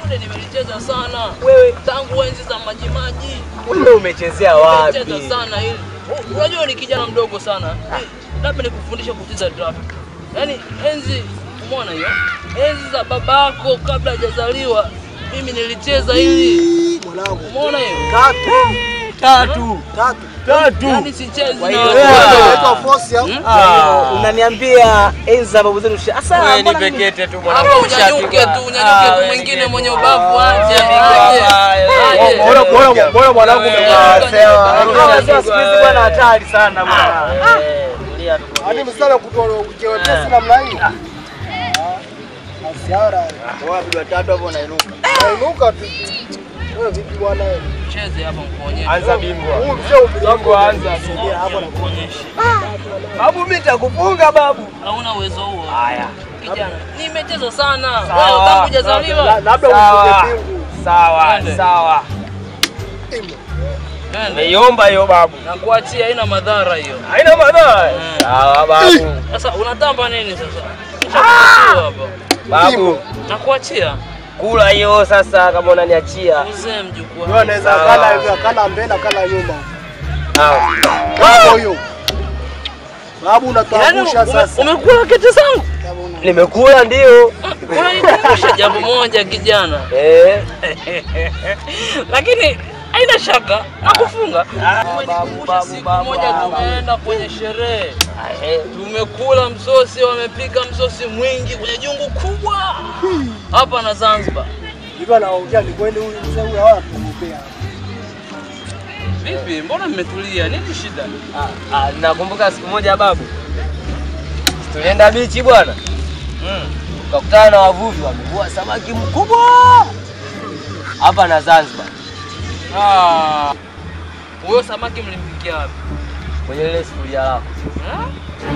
dude nimelicheza sana. Wewe Tangu enzi za majimaji. wewe umechezea Nimelicheza wapi? sana hili. U- Unajua ni kijana mdogo sana. Hii, Labda nikufundisha kucheza draft. Yaani enzi umeona hiyo? Enzi za babako kabla hajazaliwa mimi nilicheza hili. Mwanangu. Umeona hiyo? Tatu. Tatu. Tatu. Tatu. Yaani sichezi Kwa na hiyo watu wewe- wadogo. Unaitwa force au? Ah, unaniambia enzi za babu zetu. Sasa Wewe ni mbona mimi- pekete tu Hapo mwanangu. unyanyuke tu, unyanyuke Ah, tu wewe mwingine ni mwenye kete. ubavu aje, Ah, aje. ah, Aje. Mbona mbona mbona mwanangu Wewe, umekaa wewe, sawa? wewe, Hawa wazee wa siku hizi bwana hatari sana bwana. Eh, tulia tu. Hadi msala kutoa uchewepesi namna hii. Asiara. Wapi watatu hapo unainuka. Nainuka tu. Wewe vipi bwana wewe? Cheze hapa nikuonyeshe. Anza bingwa. Huu mzee umri wako Bingwa anza. Sogea hapo na Nikuonyeshe. Babu mimi nitakufunga babu. Hauna uwezo huo. Haya. Kijana, nimecheza sana. Sawa. Wewe tangu La- hujazaliwa. labda Sawa. ufunge pingu. Sawa, Twende. sawa. Twende. Nimeiomba hiyo babu. Na kuachia haina madhara hiyo. Haina madhara. Mm. Sawa babu. Sasa unatamba nini sasa? Nishakuachia hapa. Babu, Na kuachia. kula hiyo sasa kama unaniachia. Uzee mjukuu. Wewe anaweza Sawa. kala hivi akala mbele akala nyuma. Sawa. Hapo hiyo. Babu Yaani unatuangusha ume- sasa. umekula kete zangu? Nimekula ndio. Unanikumbusha jambo moja kijana. Eh. Lakini haina shaka nakufunga. babu, Umenikumbusha babu, siku babu, moja babu. tumeenda kwenye sherehe. Eh. Tumekula msosi, wamepika msosi mwingi kwenye jungu kubwa hapa na Zanzibar. Hivi anaongea ni kweli huyu mzee huyu hawa tumupea. Vipi, mbona mmetulia? Nini shida? Ah, ah, nakumbuka siku moja babu. Tulienda bichi bwana. Mm. Tukakutana na wavuvi wamevua samaki mkubwa hapa na Zanzibar Ah. Huyo samaki mlimpikia wapi? kwenye lile sufuria lako. Eh?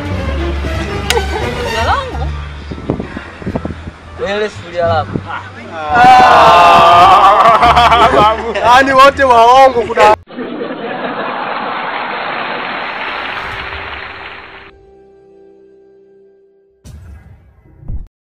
Jina langu? Kwenye lile sufuria lako. Yaani wote waongo kuna